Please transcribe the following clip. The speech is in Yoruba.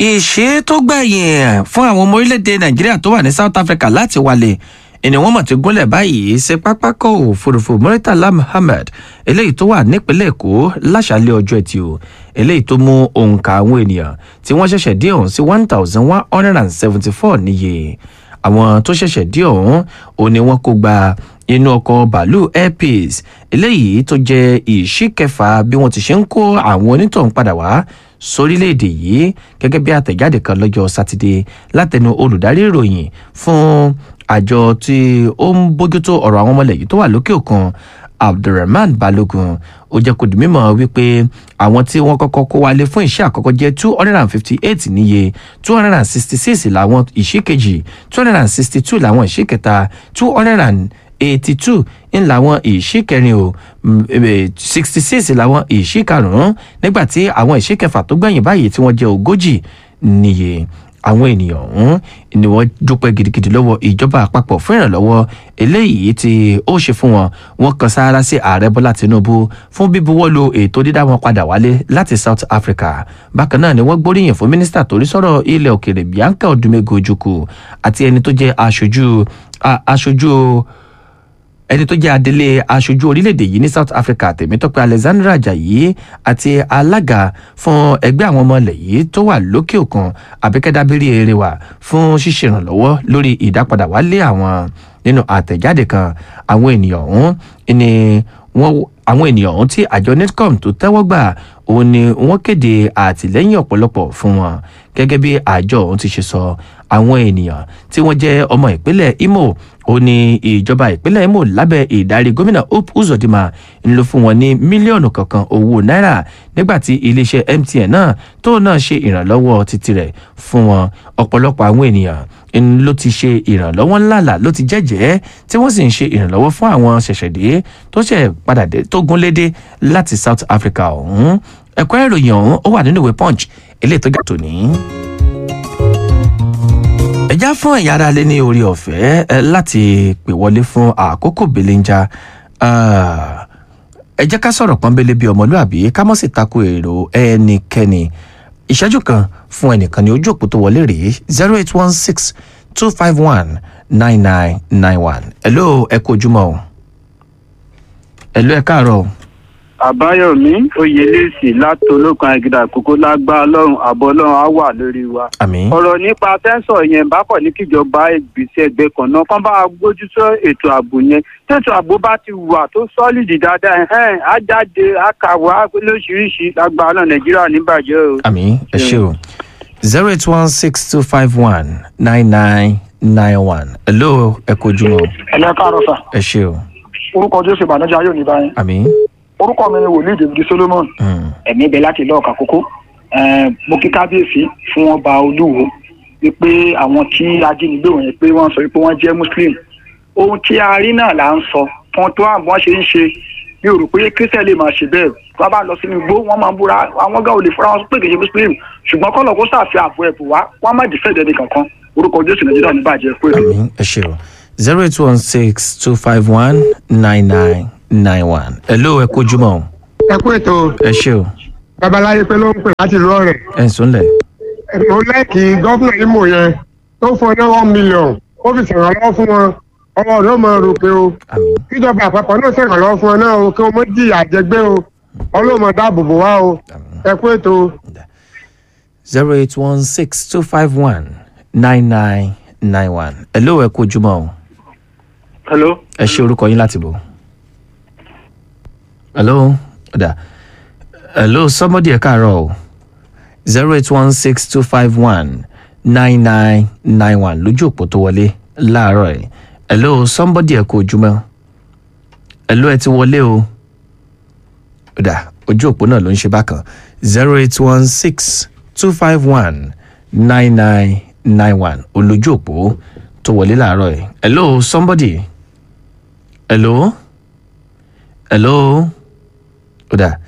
ìṣe tó gbẹ̀yìn fún àwọn ọmọ orílẹ̀-èdè nàìjíríà tó wà ní south africa láti wálé ìní wọn mọ̀ tí gúnlẹ̀ báyìí ṣe pápákọ̀ òfurufú muritala muhammed eléyìí tó wà nípínlẹ̀ èkó láṣàlẹ̀ ọjọ́ ẹtì o eléyìí tó mú òǹkà àwọn ènìyàn tí wọ́n ṣẹ̀ṣẹ̀ dé ọ̀hún sí one thousand one hundred and seventy four níye àwọn tó ṣẹ̀ṣẹ̀ dé ọ̀hún ò ní wọ́n kó gba inú ọkọ̀ bàálù air peace eléyìí tó jẹ́ ìṣíkẹfà bí wọ́n ti ṣe ń kó àwọn onítọ̀hún padà wá sórílẹ̀-èdè yìí gẹ́gẹ́ bí àtẹ̀jáde kan lọ́jọ́ sátidé látẹnu olùdarí ìròyìn fún àjọ tí ó ń bójútó ọ̀rọ̀ àwọn ọmọlẹ̀ yìí tó wà lókè òkun abdulrahman balogun ó jẹ́ kó di mímọ́ wípé àwọn tí wọ́n kọ́kọ́ kó wálé fún iṣẹ́ àkọ́kọ́ jẹ́ two hundred and fifty eight níye two hundred and sixty six làwọn ìṣíkejì two hundred and sixty two làwọn ìṣíkẹta two hundred and eighty two ń làwọn ìṣíkẹrin o sixty six làwọn ìṣíkarùn-ún nígbà tí àwọn ìṣíkẹfà tó gbẹ̀yìn báyìí tí wọ́n jẹ́ ogójì níye àwọn ènìyàn ọ̀hún ni wọ́n dúpẹ́ gidigidi lọ́wọ́ ìjọba àpapọ̀ fún ìrànlọ́wọ́ eléyìí tí ó ṣe fún wọn wọn kan sáárá sí ààrẹ bọ́lá tinubu fún bíbuwọ́lu ètò dídá wọn padà wálé láti south africa bákan náà ni wọ́n gbóríyìn fún mínísítà torí sọ̀rọ̀ ilẹ̀ òkèrè bianca odumego ojukwu àti ẹni tó jẹ́ aṣojú aṣojú ẹni tó jẹ́ adelé aṣojú orílẹ̀-èdè yìí ní south africa tèmítọ́pẹ́ alexandra ajayi àti alága fún ẹgbẹ́ àwọn ọmọ ilẹ̀ yìí tó wà lókè òkun abẹ́kẹ́dábírí eré wa fún ṣíṣe ìrànlọ́wọ́ lórí ìdápadà wálé àwọn nínú àtẹ̀jáde kan àwọn ènìyàn ọ̀hún ni wọ́n àwọn ènìyàn ọ̀hún tí àjọ netcom tó tẹ́wọ́ gbà òun ni wọ́n kéde àtìlẹ́yìn ọ̀pọ̀lọpọ̀ fún wọn gẹ́gẹ́ bí àjọ ọ̀hún ti ṣe sọ àwọn ènìyàn tí wọ́n jẹ́ ọmọ ìpínlẹ̀ imo ó ní ìjọba ìpínlẹ̀ imo lábẹ́ ìdarí gómìnà hope uzodinma ń lò fún wọn ní mílíọ̀nù kankan owó náírà nígbà tí iléeṣẹ́ mtn náà tó náà ṣe ìrànlọ́wọ́ títí rẹ̀ fún wọn ọ̀pọ̀lọpọ̀ àwọn ènìyàn ń ló ti ṣe ìrànlọ́wọ́ ńláńlá ló ti jẹ́jẹ́ tí wọ́n sì ń ṣe ìrànlọ́wọ́ fún àwọn ṣẹ̀ṣẹ̀dé tó ṣẹ̀ padà dé tó gúnlédé láti south africa ọ̀hún ẹ̀kọ́ ìròyìn ọ̀hún ó wà nínú ìwé punch eléyìí tó jà tòní ẹjá fún ẹ̀yà ara lé ní orí ọ̀fẹ́ láti pè wọlé fún àkókò belenja ẹ jẹ́ ká sọ̀rọ̀ pọ́nbélé bíi ọmọlúàbí ká mọ̀ sí tako èrò ẹnikẹ́ni ìṣẹ́jú kan fún ẹnìkan ní ojú òpó tó wọlé rèé zero eight one six two five one nine nine nine one hello ẹ kú ojúmọ́ o hello ẹ káàárọ̀ o àbáyọmí oyèlèsì látolókan àgìdà àkókò lágbá ọlọrun àbọ ọlọrun á wà lórí wa. àmì. ọ̀rọ̀ nípa tẹ́sán yẹn bákọ̀ ní kíjọba ìgbésẹ̀ ẹgbẹ́ kan náà kán bá gbójú sọ ètò ààbò yẹn tètò ààbò bá ti wà tó sọ́ọ̀lìdì dáadáa ẹ̀hẹ́n á jáde á kàwé á lóṣìíríṣìí lágbá ọlọ́run nàìjíríà níbàjẹ́ o. àmì ẹ ṣe o zero eight one six two five one nine nine nine one hello ẹ kú ojúmọ́ ẹlẹ́ káàárọ̀ sà ẹ ṣe o orúkọ jésù ìbànújẹ́ ayé òní báyìí àmì. orúkọ mi ni wòlíì david solomon ẹ̀mí ibẹ̀ láti ilé ọ̀kà kókó mo kí kábíyèsí fún ọba olúwo wípé àwọn tí ajínigbé wọ̀nyẹn pé wọ́n sọ wípé wọ́n jẹ́ muslim ohun tí a rí náà là ń sọ fún tó àwọn ṣe ń ṣe mi ò rò pé kírísítẹ̀ lè máa ṣe bẹ́ẹ̀ wọ́n bá lọ sínú igbó wọ́n máa ń búra àwọn gá ò lè fúnra wọn pé kì í ṣe muslim ṣùgbọ́n kọ́lọ̀ kó sàfihàn àbò ẹ̀bùn wá wọ́n má dìfẹ́ ìdẹ́ni kankan orúkọ jésù nàìjíríà ní bàjẹ́ pé. àmì ẹ ṣe o zero eight one six two five one nine nine nine one hello ẹ kú ojúmọ́ o ẹ kú ètò ẹ ṣe o babaláyé pé ló ń pè láti ìlú ọrẹ ẹ ń súnlẹ̀ mo lẹ́ẹ̀kì gọ́fúnà imo yẹn tó fún ọ ní one million ó fi ṣèrànlọ́wọ́ fún wọn ọwọ́ rẹ̀ ó mọ rògbé o àmì kíjọba àpapọ̀ náà ṣèrànlọ́wọ́ fún ọ náà o kí wọ́n mọ jìyà jẹgbẹ́ o ọlọ́mọ dáàbò bò wá o ẹ kú ètò. zero eight one six two five one nine nine nine one hello ẹ kú ojúmọ́ o hello. ẹ ṣe orúkọ yín láti bò hello ọ̀dà hello somebody ẹ káàárọ̀ o zero eight one six two five one nine nine nine one lójú òpó tó wọlé láàárọ̀ ẹ̀ hello somebody ẹ kú ojúmọ́ hello ẹ ti wọlé o ọ̀dà ojú òpó náà ló ń ṣe bákan zero eight one six two five one nine nine nine one olójú òpó tó wọlé láàárọ̀ ẹ̀ hello somebody hello hello ọ̀dà